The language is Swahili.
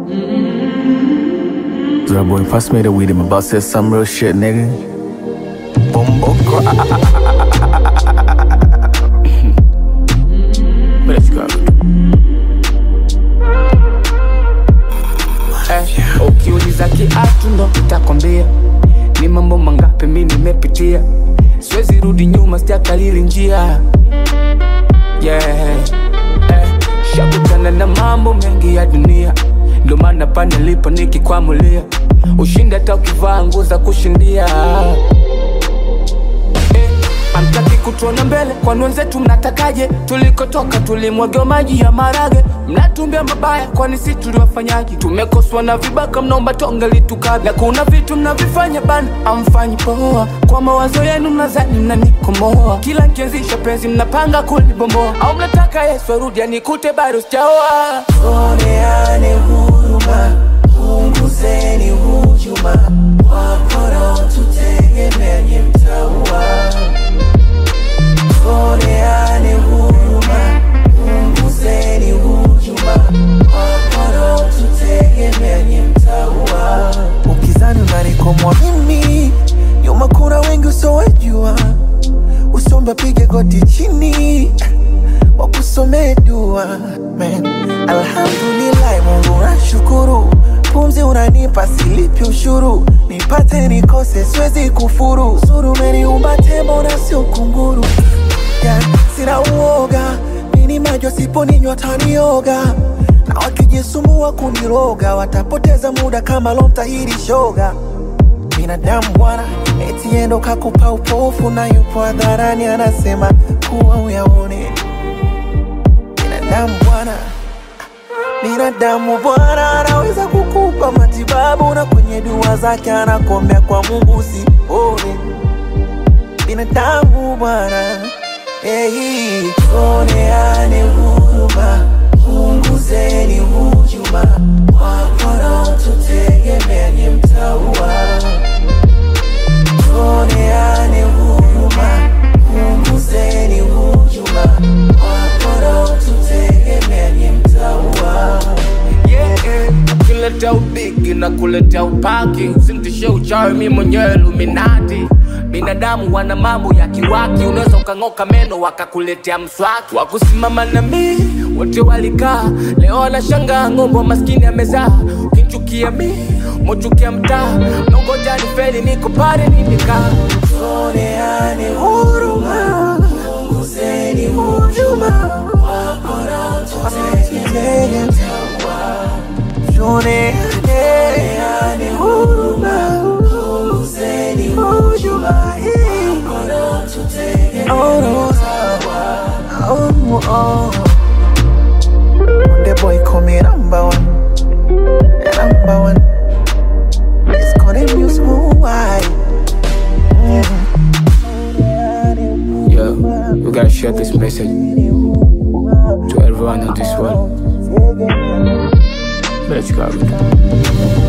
That boy pass me the weed, I'm about to say some real shit, nigga. Bumbo Let's go. Eh, ukiuliza kiatu ndo nitakwambia ni mambo mangapi mi nimepitia, siwezi rudi nyuma, sijakalili njia yeah. eh, shakutana na mambo mengi ya dunia, ndo maana pa nilipo nikikwamulia ushindi hata ukivaa nguo za kushindia eh, Amtaki kutuona mbele, kwani wenzetu mnatakaje? Tulikotoka tulimwagiwa maji ya marage, mnatumbia mabaya, kwani si tuliwafanyaje? Tumekoswa na vibaka, mnaomba tonge litukabla, na kuna vitu mnavifanya bana, amfanyi poa. Kwa mawazo yenu mnazani mnanikomoa, kila nkianzisha penzi mnapanga kulibomboa, au mnataka Yesu arudi anikute bado sijaoa. Tuoneane huruma, punguzeni hujuma, wakora tutegemea nye mtaua. Tuoneane huruma, punguzeni hujuma, wakora tutegemea nye mtaua. Ukizani unanikomwa mimi, nyuma kuna wengi usowejua, usombe pige goti chini wakusomee dua man. Alhamdulillah, Mungu nashukuru, pumzi unanipa silipi ushuru, nipate nikose siwezi kufuru, zuru umeniumba tembo na sio kunguru yeah. Sina uoga mini majo siponinywa tanioga na wakijisumbua kuniroga watapoteza muda kama lomtahiri shoga binadamu bwana, eti endo kakupa upofu na yupo hadharani anasema kuwa uyaone binadamu bwana, binadamu bwana anaweza kukupa matibabu na kwenye dua zake anakuombea kwa Mungu usipone. Binadamu bwana, hey, tuoneane huruma, punguzeni hujuma, wakora tutegemea nye mtaua. Tuoneane huruma, punguzeni hujuma, wakora tutegemea nye mtaua. yeah, yeah. Kuleta ubigi na kuleta upaki, usimtishe uchawi, mi mwenyewe Illuminati. Binadamu wana mambo ya kiwaki, unaweza ukang'oka meno wakakuletea mswaki. Wakusimama na mi wote walikaa, leo wanashangaa ng'ombe wa maskini amezaa. Ukinchukia mi mochukia mtaa, nongoja ni feli, niko pale nimekaa. Tuoneane huruma, punguzeni hujuma, wakora tutegemea mtaua. Tuoneane huruma, punguzeni hujuma, wakora tutegemea mtaua. Oh, oh. The boy call me number one, number one. It's calling me smooth wide. Yo, you gotta share this message to everyone in this world. Let's go.